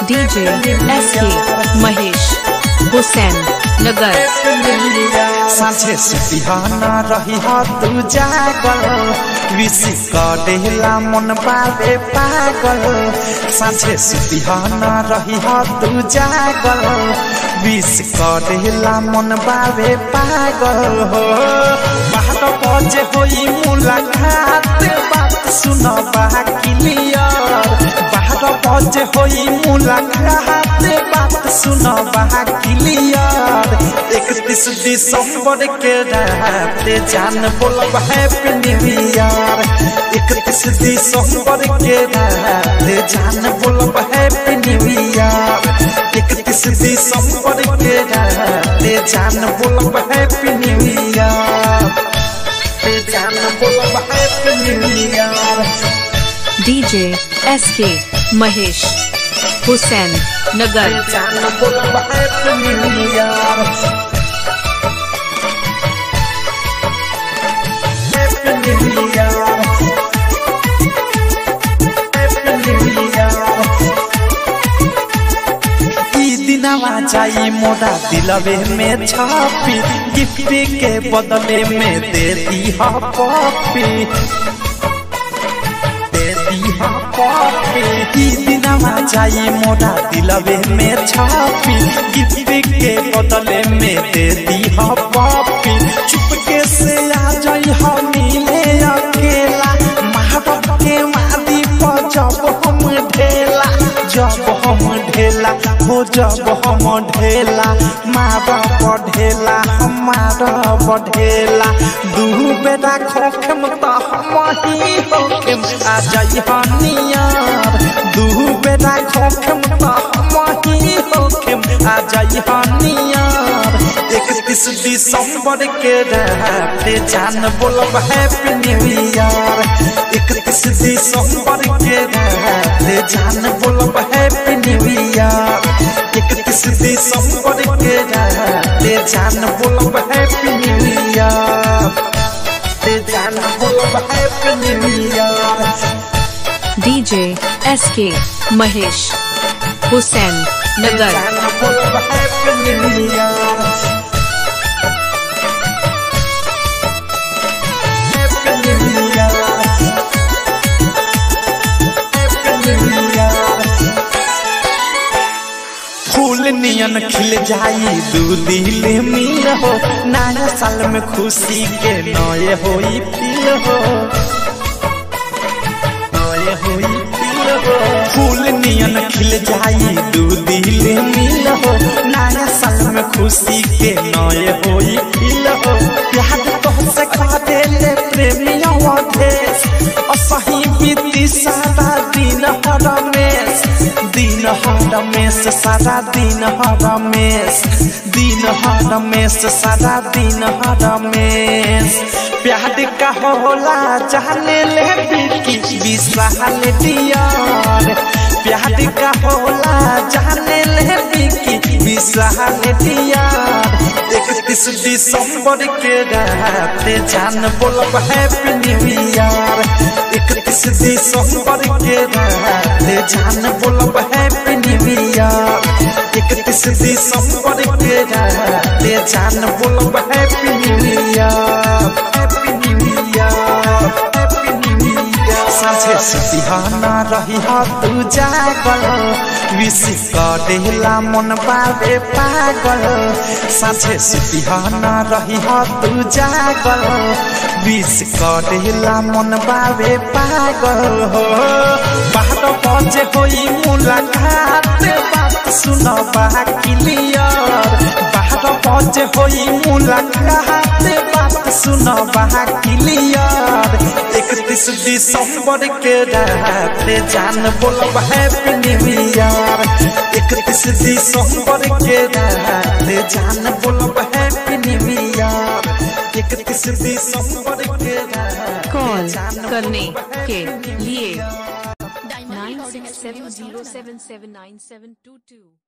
DJ SK Mahesh Hussain Nagar साँझे सुतिहाना रही हा तू जागल विश करेला मन बाबे पागल साँझे सुतिहाना रही हा तू जागल विश करेला मन बाबे पागल हो बारह बजे होई मुलाकात बात सुन क्लियर बारह बजे होई मुलाकात बात सुन क्लियर इकतीस दिसंबर के रात जान बोलब हैप्पी न्यू ईयर इकतीस दिसंबर के रात जान बोलब हैप्पी न्यू ईयर इकतीस दिसंबर के रात जान बोलब हैप्पी न्यू ईयर जान बोलब happy new year DJ SK Mahesh Hussain Nagar जान बोलब happy new year happy new year happy new year ई दिनवा जाई मोरा दिलवे में छापी गिफ्ट के बदले में दे दी हा पॉपी दे दी हा पॉपी ई दिनवा जाई मोरा दिलवे में छापी गिफ्ट के बदले में दे दी हा पॉपी चुपके से आ जाई हा मिले अकेला महाबत के मादी पर जब हम ढेला जब हम ढेला हो जब हम ढेला मारा बढ़ेला हमारा बढ़ेला दू बेटा खोखम त हम ही होखम आ जाई हनियार दू बेटा खोखम त हम ही होखम आ जाई हनियार इकतीस दिसंबर के रात जान बोलब हैप्पी न्यू ईयर इकतीस दिसंबर के रात जान बोलब हैप्पी न्यू ईयर इकतीस दिसंबर के रात जान बोलब हैप्पी न्यू ईयर जान बोलब happy new year DJ SK Mahesh Hussain Nagar जान बोलब happy new year happy new year happy new year फूल नियन खिल जाई दू दिल मिल हो नया साल में खुशी के नए होई फील हो नए होई फील हो फूल नियन खिल जाई दू दिल मिल हो नया साल में खुशी के नए होई फील हो प्यार तो से खा दे ले प्रेमियों देश असही बीती सारा दिन हर रमेश दिन हर रमेश सारा दिन हर रमेश दिन हर रमेश सारा दिन हर रमेश प्यार का होला जाने ले बिकी विशाल डियर प्यार का होला जाने ले बिकी विशाल डियर इकतीस दिसंबर के रात जान बोलब हैप्पी न्यू ईयर इकतीस दिसंबर के रात जान बोलब हैप्पी न्यू ईयर इकतीस दिसंबर के रात जान बोलब happy new year happy new year happy new year साँझे सुतिहाना रही हा तू जागल विश करेला मन बाबे पागल साँझे सुतिहाना रही हा तू जागल विश करेला मन बाबे पागल हो बारह बजे होई मुलाकात बात सुन क्लियर बारह बजे होई मुलाकात बात सुन क्लियर इकतीस दिसंबर के रात जान बोलब हैप्पी न्यू ईयर इकतीस दिसंबर के रात जान बोलब हैप्पी न्यू ईयर इकतीस दिसंबर के रात कॉल जान करने बोलब के happy new लिए year। Nine six seven zero seven seven nine seven two two